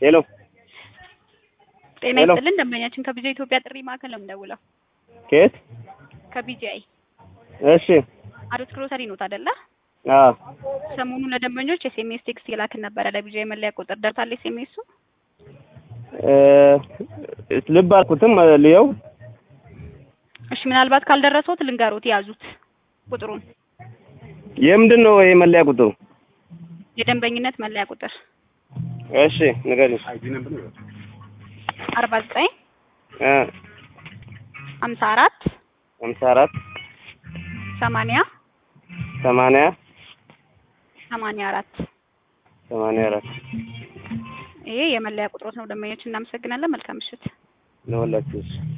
ሄሎ ጤና ሄሎ። ይስጥልን ደንበኛችን ከቢጃ ኢትዮጵያ ጥሪ ማዕከል ነው የምደውለው። ከየት? ከቢጂአይ እሺ አዶት ግሮሰሪ ኖት አይደለ? አዎ ሰሞኑን ለደንበኞች ኤስኤምኤስ ቴክስት የላክን ነበረ ለቢጂአይ መለያ ቁጥር ደርሳለ ኤስኤምኤሱ? እ ልብ አልኩትም ልየው እሺ ምናልባት ካልደረሰዎት ልንገሮት ያዙት ቁጥሩን የምንድን ነው ይሄ መለያ ቁጥሩ? የደንበኝነት መለያ ቁጥር እሺ ንገሪኝ። አርባ ዘጠኝ እ ሀምሳ አራት ሃምሳ አራት ሰማንያ ሰማንያ ሰማንያ አራት ሰማንያ አራት ይሄ የመለያ ቁጥሮት ነው። ደንበኞች እናመሰግናለን። መልካም ምሽት። ለሁላችሁ